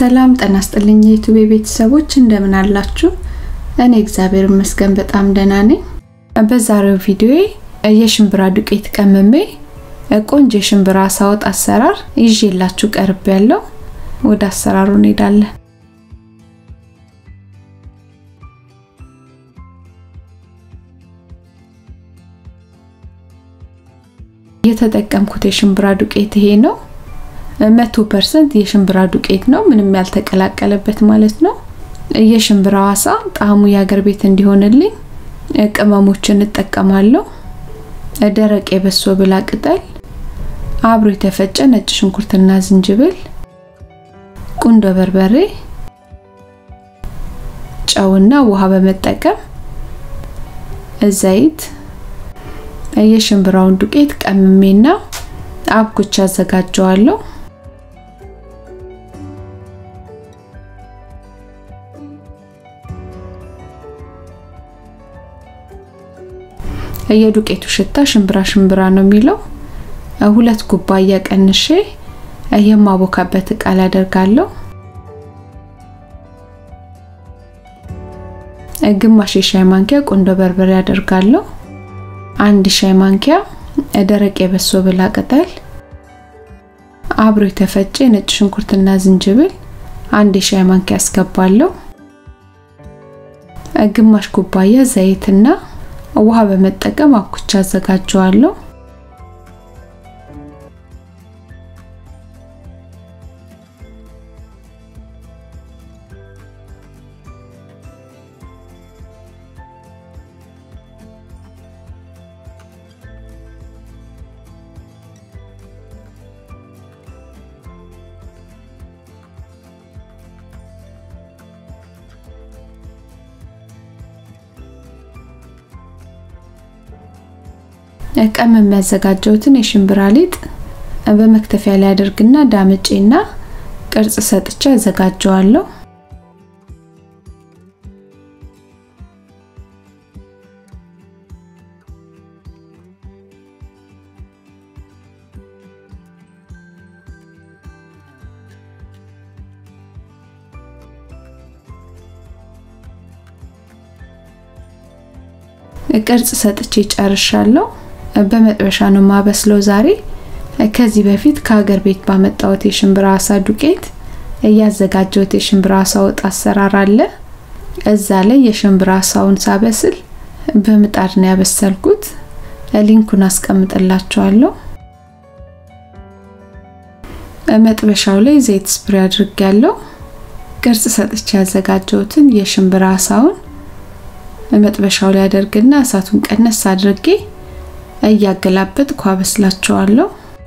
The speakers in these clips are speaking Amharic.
ሰላም ጤና ይስጥልኝ የዩቲዩብ ቤተሰቦች እንደምን አላችሁ? እኔ እግዚአብሔር ይመስገን በጣም ደህና ነኝ። በዛሬው ቪዲዮ የሽምብራ ዱቄት ቀምሜ ቆንጆ የሽምብራ አሳ ወጥ አሰራር ይዤላችሁ ቀርብ ያለው ወደ አሰራሩ እንሄዳለን። የተጠቀምኩት የሽምብራ ዱቄት ይሄ ነው። መቶ ፐርሰንት የሽምብራ ዱቄት ነው፣ ምንም ያልተቀላቀለበት ማለት ነው። የሽምብራው አሳ ጣዕሙ የአገር ቤት እንዲሆንልኝ ቅመሞችን እጠቀማለሁ። ደረቅ የበሶ ብላ ቅጠል፣ አብሮ የተፈጨ ነጭ ሽንኩርትና ዝንጅብል፣ ቁንዶ በርበሬ፣ ጨውና ውሃ በመጠቀም ዘይት የሽምብራውን ዱቄት ቀምሜና አብኩቻ አዘጋጀዋለሁ። የዱቄቱ ሽታ ሽምብራ ሽምብራ ነው የሚለው። ሁለት ኩባያ ቀንሼ የማቦካበት እቃ ላይ አደርጋለሁ። ግማሽ የሻይ ማንኪያ ቁንዶ በርበሬ አደርጋለሁ። አንድ ሻይ ማንኪያ ደረቅ የበሶ ብላ ቅጠል፣ አብሮ የተፈጨ ነጭ ሽንኩርትና ዝንጅብል አንድ የሻይ ማንኪያ አስገባለሁ። ግማሽ ኩባያ ዘይትና ውሃ በመጠቀም አብኩቻ አዘጋጀዋለሁ። ቀም የሚያዘጋጀውትን የሽምብራ ሊጥ በመክተፊያ ላይ አድርግና ዳምጬና ቅርጽ ሰጥቼ አዘጋጀዋለሁ። ቅርጽ ሰጥቼ ጨርሻለሁ። በመጥበሻ ነው ማበስለው ዛሬ። ከዚህ በፊት ከሀገር ቤት ባመጣሁት የሽምብራ አሳ ዱቄት እያዘጋጀሁት የሽምብራ አሳ ወጥ አሰራር አለ። እዛ ላይ የሽምብራ አሳውን ሳበስል በምጣድ ነው ያበሰልኩት። ሊንኩን አስቀምጥላችኋለሁ። መጥበሻው ላይ ዘይት ስፕሬ አድርጌያለሁ። ቅርጽ ሰጥቼ ያዘጋጀሁትን የሽምብራ አሳውን መጥበሻው ላይ አደርግና እሳቱን ቀነስ አድርጌ እያገላበጥኩ አበስላቸዋለሁ።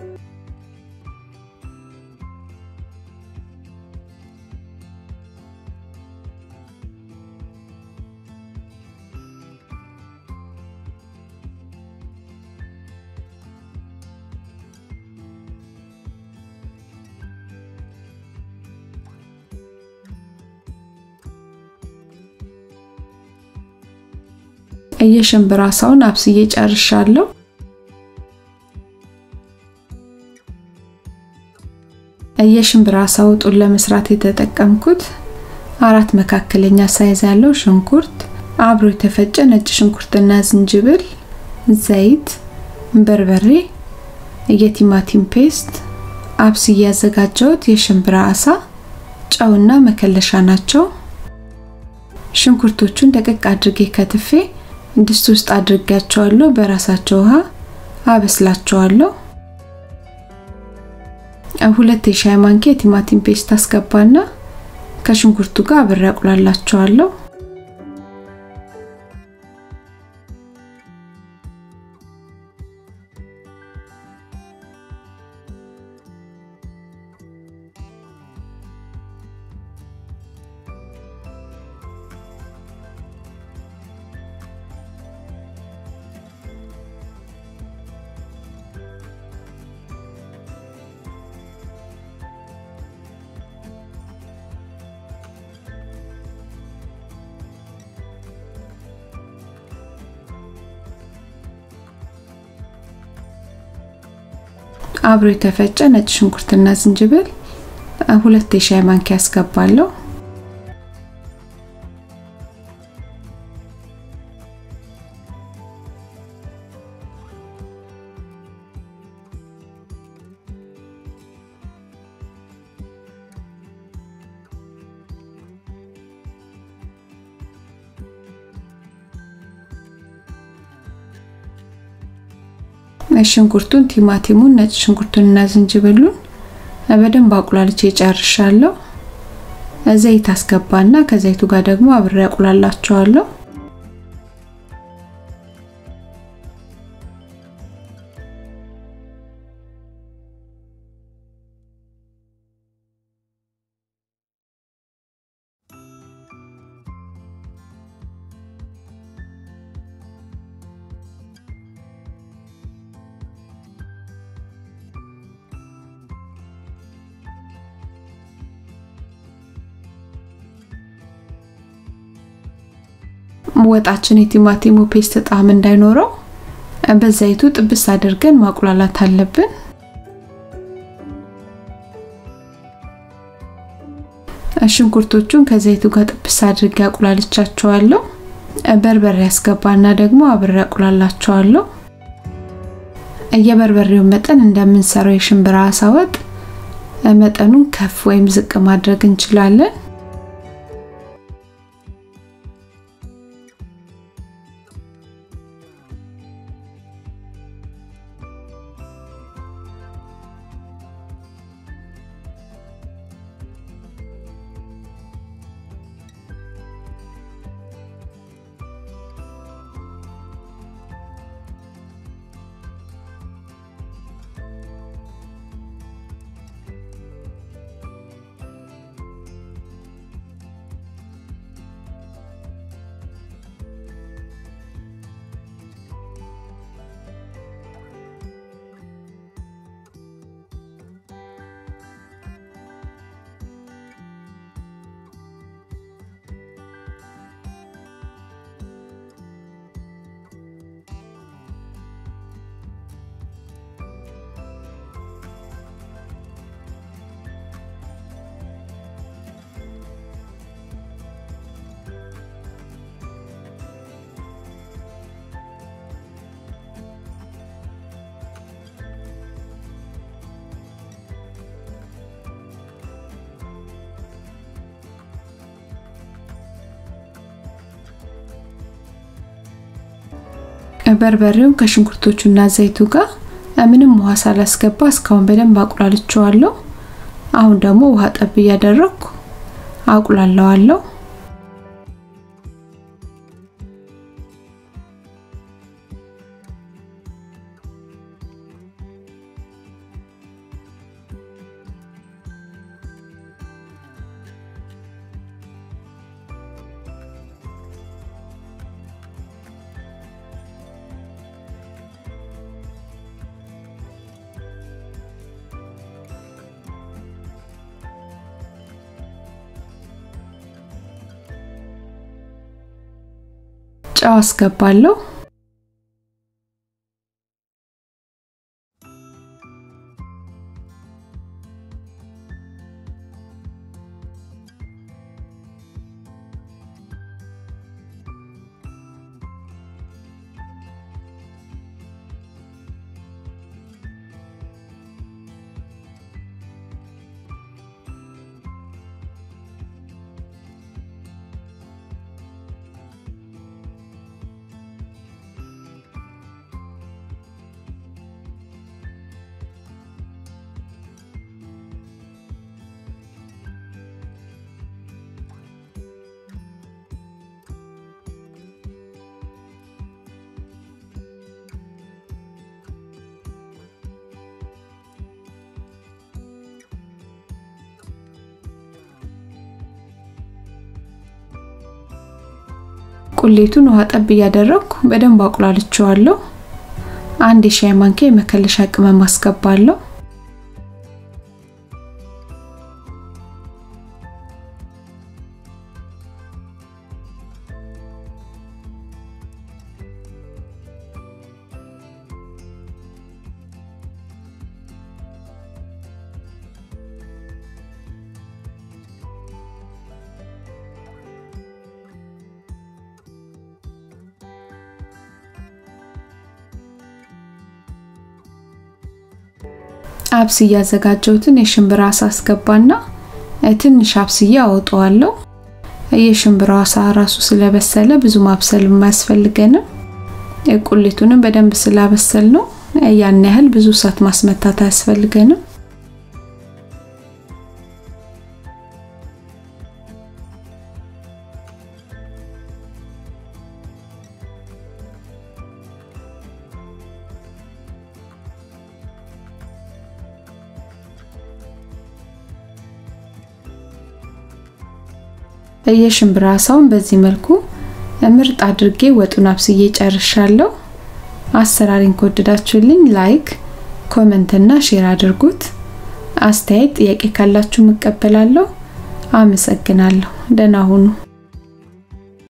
የሽምብራ አሳውን አብስዬ ጨርሻለሁ። የሽምብራ አሳ ወጡን ለመስራት የተጠቀምኩት አራት መካከለኛ ሳይዝ ያለው ሽንኩርት፣ አብሮ የተፈጨ ነጭ ሽንኩርትና ዝንጅብል፣ ዘይት፣ በርበሬ፣ የቲማቲም ፔስት፣ አብስዬ ያዘጋጀሁት የሽምብራ አሳ፣ ጨውና መከለሻ ናቸው። ሽንኩርቶቹን ደቀቅ አድርጌ ከትፌ ድስት ውስጥ አድርጌያቸዋለሁ። በራሳቸው ውሃ አበስላቸዋለሁ። ሁለት የሻይ ማንኪያ የቲማቲም ፔስት አስገባና ከሽንኩርቱ ጋር አብሬ አቁላላቸዋለሁ። አብሮ የተፈጨ ነጭ ሽንኩርትና ዝንጅብል ሁለት የሻይ ማንኪያ አስገባለሁ። ሽንኩርቱን፣ ቲማቲሙን፣ ነጭ ሽንኩርቱን እና ዝንጅብሉን በደንብ አቁላልቼ ጨርሻለሁ። ዘይት አስገባና ከዘይቱ ጋር ደግሞ አብሬ አቁላላቸዋለሁ። ወጣችን የቲማቲሙ ፔስት ጣዕም እንዳይኖረው በዘይቱ ጥብስ አድርገን ማቁላላት አለብን። ሽንኩርቶቹን ከዘይቱ ጋር ጥብስ አድርጌ አቁላልቻቸዋለሁ። በርበሬ ያስገባና ደግሞ አብሬ አቁላላቸዋለሁ። የበርበሬውን መጠን እንደምንሰራው የሽምብራ አሳ ወጥ መጠኑን ከፍ ወይም ዝቅ ማድረግ እንችላለን። በርበሬውን ከሽንኩርቶቹና ዘይቱ ጋር ምንም ውሃ ሳላስገባ እስካሁን በደንብ አቁላልቸዋለሁ። አሁን ደግሞ ውሃ ጠብ እያደረኩ አቁላለዋለሁ። ጨው አስገባለሁ። ቁሌቱን ውሃ ጠብ እያደረኩ በደንብ አቁላልቸዋለሁ። አንድ የሻይ ማንኪያ የመከለሻ ቅመም አስገባለሁ። አብስዬ ያዘጋጀሁትን የሽምብራ አሳ አስገባና ትንሽ አብስዬ አወጣዋለሁ። የሽምብራው አሳ ራሱ ስለበሰለ ብዙ ማብሰል የማያስፈልገንም። ቁሌቱንም በደንብ ስላበሰል ነው ያን ያህል ብዙ እሳት ማስመታት አያስፈልገንም። የሽምብራ አሳውን በዚህ መልኩ ምርጥ አድርጌ ወጡን አብስዬ ጨርሻለሁ። አሰራሪን ከወደዳችሁልኝ ላይክ፣ ኮመንት እና ሼር አድርጉት። አስተያየት፣ ጥያቄ ካላችሁ እቀበላለሁ። አመሰግናለሁ። ደህና ሁኑ።